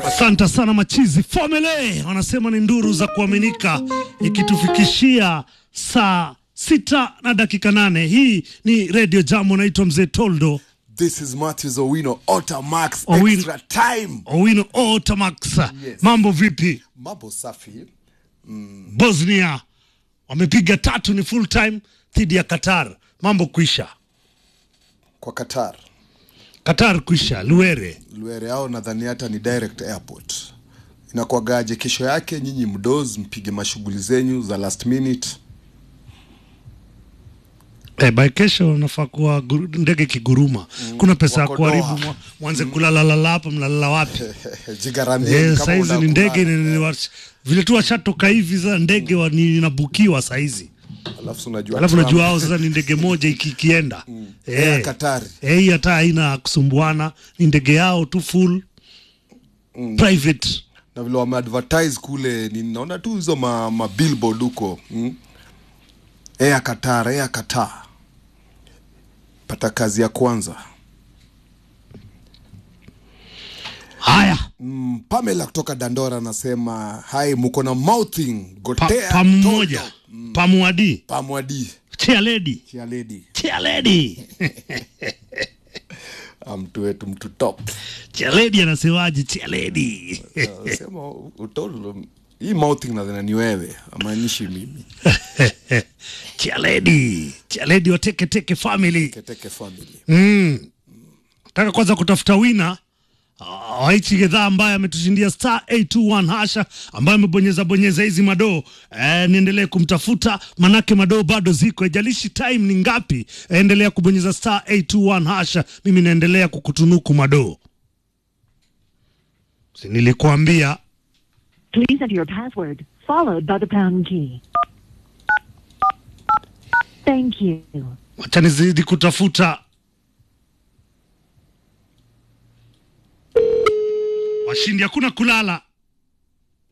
Asante sana machizi Family, wanasema ni nduru za kuaminika, ikitufikishia saa sita na dakika nane. Hii ni Radio Jam, naitwa Mzee Toldo This is Matthews Owino, Otamax, Owino. extra time. Owino Otamax. Yes. Mambo vipi? Mambo safi. Bosnia wamepiga tatu, ni full time dhidi ya Qatar. Mambo kuisha, Kwa Qatar. Qatar kuisha, Luere Luere hao nadhani hata ni direct airport. Inakuwagaje kesho yake nyinyi mdoz mpige mashughuli zenyu za last minute. Eh, by kesho nafaa kuwa guru- ndege kiguruma. Kuna pesa ya wako kuharibu, Doha. mwa- mwanze kulalala hapa, mnalala wapi? Jigaramie Eh, kama saizi ni unakula. ndege ni- ni- wa- vile tu washatoka hivi sasa ndege wa- ni- inabukiwa saizi, Alafu unajua alafu Trump- najua hao sasa ni ndege moja iki- ikienda Air Qatar. eh, hii hata haina kusumbuana, ni ndege yao tu full private. na vile wameadvertise kule ninaona tu hizo ma, ma billboard huko mm? Air Qatar, Air Qatar. Pata kazi ya kwanza. Haya, Mm, Pamela kutoka Dandora anasema hai, muko na mouthing pa, gotea pamoja pamuadi pamwadi chia lady chia lady chia lady Ah, mtu wetu mtu top chia lady anasemaje? Chia lady sema utolo hii mouthing nadhani ni wewe amaanishi mimi chia lady chia lady wa teke teke family keteke family Mm. Nataka kwanza kutafuta wina ah, wa hichi gedhaa ambaye ametushindia star 821 hasha ambaye amebonyeza bonyeza hizi madoo eh, niendelee kumtafuta manake madoo bado ziko, ijalishi time ni ngapi, eh, endelea kubonyeza star 821 hasha, mimi naendelea kukutunuku madoo. Si nilikuambia Please enter your password, followed by the pound key. Thank you. wacha nizidi kutafuta washindi, hakuna kulala.